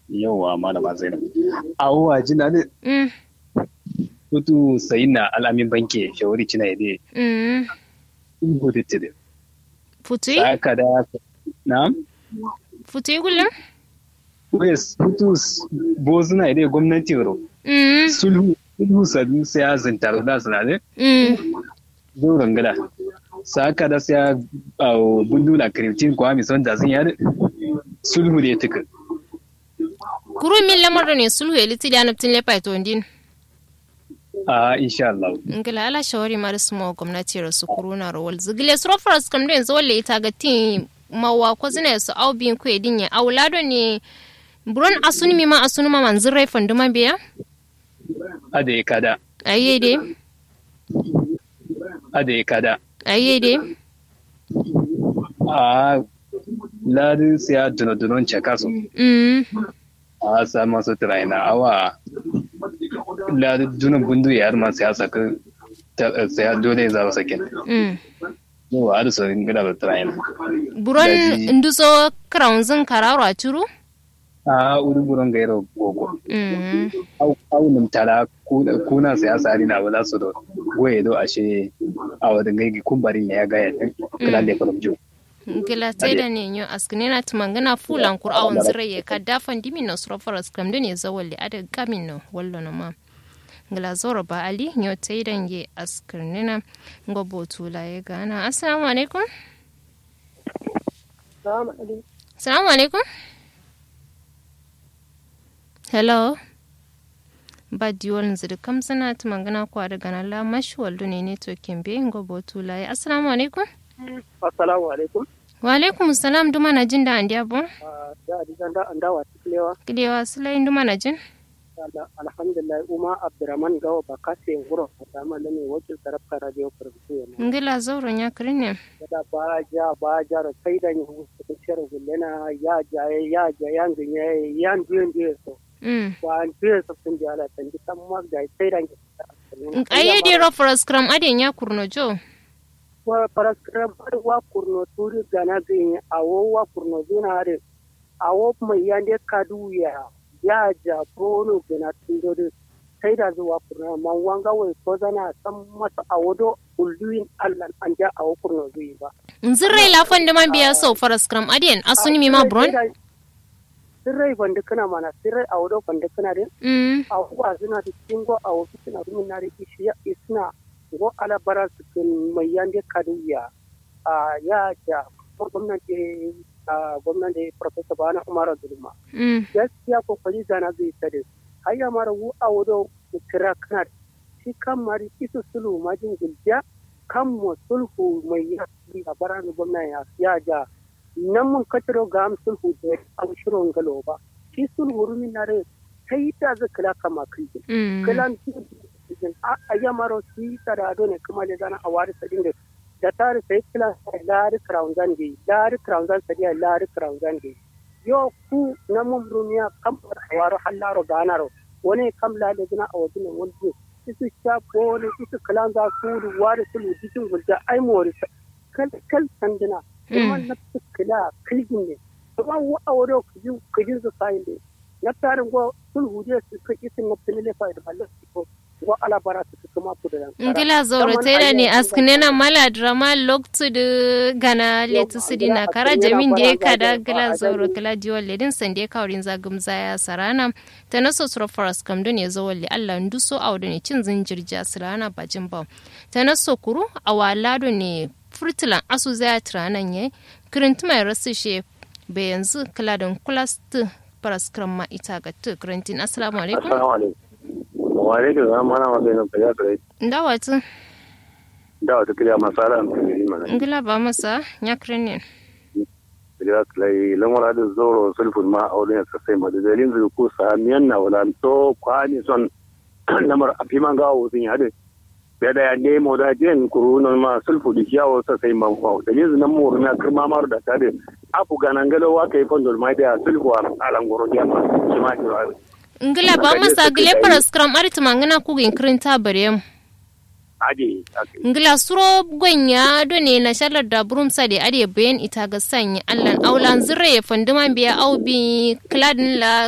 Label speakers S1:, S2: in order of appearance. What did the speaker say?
S1: yawa malama zainab awwa jina ne
S2: Mm.
S1: kutu sayina alamin banke shawari cina yade
S2: Mm.
S1: hudu tide
S2: Futu?
S1: saka da na
S2: Futu kullum?
S1: wes kutu bozuna yade gwamnati ro
S2: Mm.
S1: sulhu sulhu sabi sai ya zintar da suna ne
S2: Mm.
S1: zo rangada saka da sai ya bundula kiriftin kwa mi son da zin ya sulhu da ya tuka
S2: Kuru min lamar ne sulhu ya liti da naftin lepa to ndin.
S1: a insha Allah
S2: Ngila ala shawari mara sumo gwamnati rasu kuru na rawal zigile su rofaras kam den zolle ita ga tin mawa ko zina su au bin ku edin ya aulado ne buron asuni mi ma asuni ma manzin rai fanduma biya?
S1: ada ya kada
S2: Aye de,
S1: ada ya kada
S2: aye de.
S1: a ladi sai ya dunodunon cakasu
S2: Mm.
S1: a sa masu tiraina awa ladi dunan bundu ya ma sai ya saka sai ya dole ya zaba sakin
S2: Mm.
S1: yau a da sauran gida da tiraina
S2: Buron
S1: Daji.
S2: nduso kraunzin kararo a curu?
S1: a uri buron gairo gogo
S2: Mm.
S1: aunin tara kuna kuna sai ya sari na wala su da goye do ashe a wadin gaigi kumbarin ya gaya kila da kuma jo
S2: Ngila da ne nyo askine na tumangana fulan kur'awan zirai ya ka dafan dimi na surafaras kam da ne zawalli ada gamin no wallo no ma. Ngila zoro ba ali nyo taidan ye askine na ngobo tula ya gana. Assalamu alaikum. Assalamu alaikum. Hello. ba diwol nziri kam sana tumangana kwa daga na la mashi waldo ne ne to kembe ngobo tula ya. Assalamu alaikum.
S3: assalamu alaikum
S2: wa alaikum salam duma na jin da an diya bon
S3: Ah, da adijan da an dawa tiklewa
S2: kidewa sulai duma na jin
S3: Ala- alhamdulillah uma abdurrahman gawa ba kase nguro da mala ne wakil tarafka radio farfsu yana
S2: ngila zauren ya kirin ne
S3: da ba ja ba ja da kai da ni husu shar gullena ya ja ya ja ya nginye ya ndiye ndiye so
S2: mm
S3: ba ndiye so sun ja ala tan ji tan mag da kai da ni
S2: aye di rofaras kram aden ya kurno jo
S3: wa paraskram wa kurno turi gana gin awo wa kurno zina are awo mai yande kadu ya ya ja bono gana tindode sai da zuwa kurno man wanga wai ko zana san masa awodo ulluin allan an ja awo kurno zuyi ba
S2: nzirrai lafan da man biya sau faras kram aden asuni mi ma bron
S3: sirrai banda kana mana sirrai awodo banda kana de
S2: mm
S3: awo wa zina da kingo awo suna rumin na da ishiya isna go ala bara su kin mai yande kadu ya a ya ja ko gwamnati a gwamnati professor bana umar zulma
S2: mm
S3: gaskiya kokari zana zai tare hayya mara wu a wado kira kana shi kan mari isu sulu majin gulja kan mo sulhu mai ya a baran gwamnati ya ya ja nan mun kataro ga am sulhu da a shirin galo ba shi sulhu rumin na rai sai ta zakala kama kai
S2: mm
S3: kalan a yamaro si tarado ne kuma le zana a wari sadin da da tare sai kila lari crown zan ge lari crown zan sadiya lari crown zan ge yo ku na mun duniya kam waro hallaro ganaro wani kam la le zana a wajen wani isu sha ko ne isu kalan za su wari sulu cikin gulda ai mori kal kal sandina kuma na kila kilgin ne kuma wa a wado kujin kujin su sai ne na tarin go sulhu je su kai isin na filile fa da ballo ko wa ala bara su kuma ku da
S2: ngila zaure tera ne askine na mala drama loktu de gana letu sidina kara jamin de kada gila zaure gila diwol ledin sande kaurin zagum zaya sarana ta naso sura faras kam don ya zawalli Allah nduso awdo ne cin zinjirja sarana bajin ba ta naso kuru awalado ne furtilan asu zaya tranan ye kirintu mai rasu she be yanzu kala don kulast faras kram ma ita ga tu kirintin assalamu alaikum
S4: Assalamu alaikum. Wa alaikum salam ana magana ka ya kare.
S2: ndawatu
S4: Da wata kiriya masara an kare mana.
S2: ngila ba masa nyakrenin
S4: Kiriya kai lamura da zoro sulfun ma aure ya sai ma da dalilin zuru ko sa miyan na wala to kwani son lamar afi man gawo sun hade. Ya da ya ne mo da jen kurunan ma sulfu da kiyawo sa sai man kwawo. Dalilin nan mu na kirma mar da tare. Afu ganangalo wa kai fondol mai da sulfu a alangoro ya ma. Shi ma ki
S2: ngila ba masa gile paras kram ariti mangana kugin kirinta barem
S4: Aje. ake.
S2: ngila suro gwanya do ne na shalar da burum sa da ade bayan ita ga sanya allan aulan zire ya fanduma biya au bi kladin la